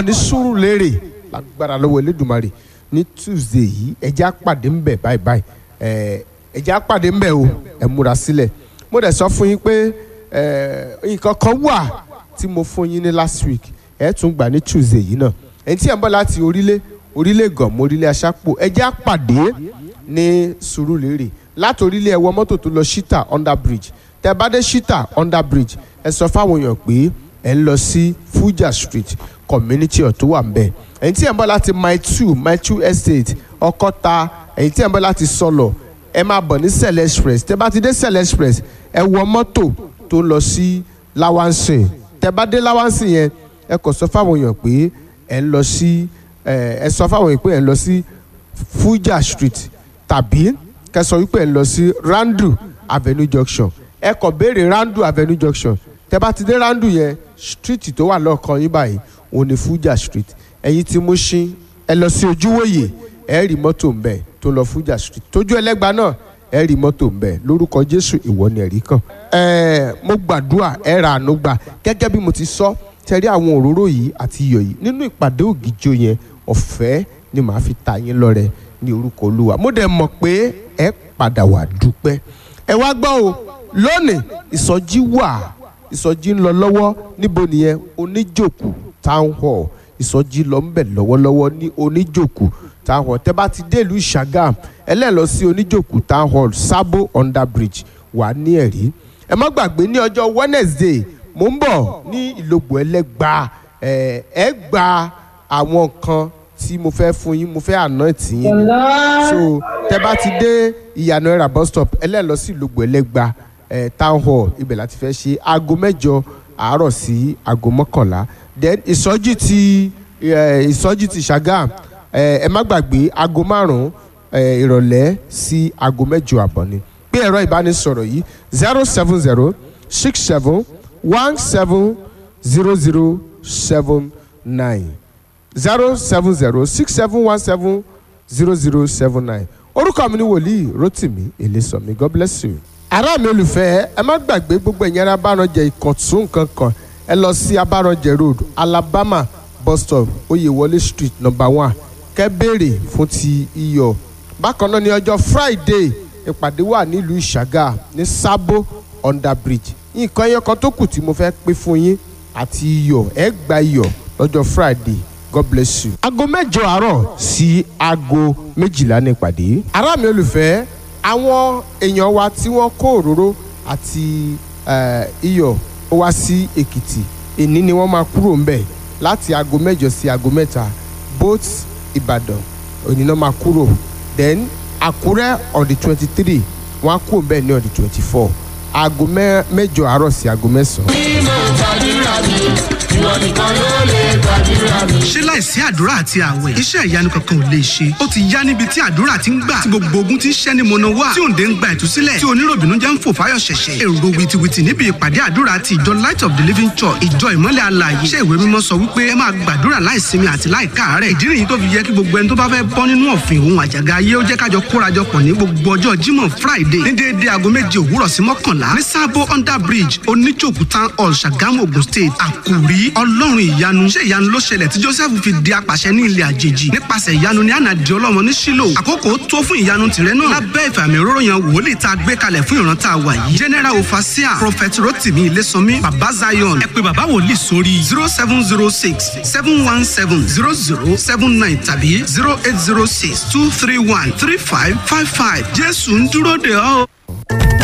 bọ̀ ní Sùúrùlérè lágbára lọ́wọ́ Elédùmarè ní Tuesday yìí ẹjẹ́ àpàdé ń bẹ̀ báyìí báyìí ẹ ẹjẹ́ àpàdé ń bẹ̀ o ẹ múra sílẹ̀ mo dẹ̀ sọ fún yín pé ẹ nǹkan kan wà tí mo fún yín ní last week ẹ tún gbà ní Tuesday yìí náà ẹni tí ẹ ń bọ̀ láti orílẹ̀ orílẹ̀ gànmọ́ orílẹ̀ aṣápò ẹjẹ́ àpàdé ní Sùúrùlérè láti orílẹ̀ ẹ̀wọ̀ mọ́tò tó lọ Shita under bridge tẹ bá dé Shita under bridge ẹ sọ fáwọn èèyàn pé ẹ ń lọ sí Fuja street community ọ̀ tó wà ń bẹ̀ ẹ̀yin tí ẹ̀ ń bọ̀ láti mile two mile two estate ọkọ́ta ẹ̀yin tí ẹ̀ ń bọ̀ láti sọlọ ẹ máa bọ̀ ní Sẹ̀lẹ̀ express tẹ bá ti dé Sẹ̀lẹ̀ express ẹ wọ mọ́tò tó ń lọ sí Lawansin tẹ bá dé Lawansin yẹn ẹ kò sọ fáwọn èèyàn pé ẹ ń lọ sí ẹ sọ fáwọn èèyàn pé ẹ ń lọ sí Fuja street tàbí kẹ́ sọ wípé ẹ ń lọ sí Randu avenue junction ẹ kàn béèrè Randu avenue junction tẹ bá ti dé Randu yẹn street tó wà lọ́ọ̀kan yín báyìí òun ni Fuja street ẹ̀yin tí mo ṣí ẹ lọ sí ojúwòye ẹ rí mọ́tò ń bẹ̀ tó lọ Fuja street tójú ẹlẹ́gba náà ẹ rí mọ́tò ń bẹ̀ lórúkọ Jésù ìwọ ni ẹ̀rí kan. ẹ mo gbàdúrà ẹ ra àánú gbà gẹ́gẹ́ bí mo ti sọ tẹ̀rí àwọn òróró yìí àti iyọ̀ yìí nínú ìpàdé ògìjọ yẹn ọ̀fẹ́ ni màá fi ta yín lọ́rẹ ní orúkọ Olúwa mo dẹ̀ mọ̀ pé ẹ padà wà dúpẹ́ ẹ wá gbọ́ o lónìí ìsọjí wà ìsọjí ń lọ lọ́wọ́ níbo nìyẹn oníjòkù town hall ìsọjí lọ ń bẹ̀ lọ́wọ́lọ́wọ́ ní oníjòkù town hall tẹ́ bá ti dé ìlú Ṣàgàm ẹlẹ́ẹ̀lọ sí oníjòkù town hall Sabo under bridge wà ní ẹ̀rí ẹ má gbàgbé ní ọjọ́ Wednesday mo ń bọ̀ ní ìlògbò ẹlẹ́gba ẹ ẹ gba àwọn nǹkan tí mo fẹ́ fún yín mo fẹ́ àná tì yín so tẹ́ bá ti dé ìyànà ẹ̀rà bus stop ẹlẹ́ẹ̀lọ sí ìlògbò ẹlẹ́gba ẹ town hall ibẹ̀ láti fẹ́ ṣe aago mẹ́jọ àárọ̀ sí aago mọ́kànlá then ìsọjí ti ìsọjí ti Ṣàgàm ẹ má gbàgbé aago márùn-ún ìrọ̀lẹ́ sí aago mẹ́jọ àbọ̀ ni pé ẹ̀rọ ìbánisọ̀rọ̀ yìí zero seven zero six seven one seven zero zero seven nine zero seven zero six seven one seven zero zero seven nine orúkọ mi ni wòlíì Rótìmí Èlésànmí God bless you ará mi olùfẹ́ ẹ má gbàgbé gbogbo ẹ̀yìn ara Abáranjẹ Ìkọ̀tún kankan ẹ lọ sí Abáranjẹ road Alabama bus stop Oyèwọlé street number one kẹ́ béèrè fún ti iyọ̀ bákan náà ní ọjọ́ Friday ìpàdé wà nílùú Ìṣàgà ní Sabo under bridge nǹkan ẹyọ kan tó kù tí mo fẹ́ pín fún yín àti iyọ̀ ẹ gba iyọ̀ lọ́jọ́ Friday God bless you. aago mẹ́jọ àárọ̀ sí aago méjìlá ní ìpàdé. ará mi olùfẹ́ àwọn èèyàn wa tí wọ́n kó òróró àti iyọ̀ ó wá sí Èkìtì èní ni wọ́n máa kúrò ńbẹ̀ láti aago mẹ́jọ sí aago mẹ́ta both Ìbàdàn òní náà máa kúrò then Àkúrẹ́ on the twenty three wọ́n á kúrò ńbẹ̀ ní on the twenty four aago mẹ́jọ àárọ̀ sí aago mẹ́sàn-án. mímọ́ gbàdúrà mi ìwọ nìkan ló lè gbàdúrà mi. ṣé láìsí àdúrà àti àwẹ̀ iṣẹ́ ìyanu kankan ò lè ṣe ó ti yá níbi tí àdúrà ti ń gbà tí gbogbo ogun ti ń ṣẹ́ ní mọ̀nà wá tí òǹdè ń gba ìtúsílẹ̀ tí oníròbìnú jẹ́ ń fò fáyọ̀ ṣẹ̀ṣẹ̀ èrò wìtìwìtì níbi ìpàdé àdúrà ti ìjọ light of the living church ìjọ ìmọ́lẹ̀ alààyè iṣẹ́ ìwé mímọ́ sọ wípé ẹ máa gbàdúrà láìsinmi àti láìkáàárẹ̀ ìdí nìyí tó fi yẹ kí gbogbo ẹni tó bá fẹ́ bọ́ nínú ọ̀fìn òun àjàgà ayé ó jẹ́ kájọ kórajọpọ̀ ní gbogbo ọjọ́ jímọ̀ friday ní déédéé aago méje òwúrọ̀ sí mọ́kànlá ní sábó under bridge oníjòkú town hall ṣàgámù ogun state àkùrí ọlọ́run ìyanu ṣé ìyanu ló ṣẹlẹ̀ tí joseph fi di apàṣẹ ní ilẹ̀ àjèjì nípasẹ̀ ìyanu ní ànàdì ọlọ́mọ ní sílò àkókò tó fún ìyanu tìrẹ náà lábẹ́ ìfàmì òróró yan wòlíì tá a gbé kalẹ̀ fún ìran tá a wà yìí general ofasia prophet rotimi ilésànmí baba zion ẹ pé baba wòlíì sórí zero seven zero six seven one seven zero zero seven nine tàbí zero eight zero six two three one three five five five jésù ń dúró de ọ́.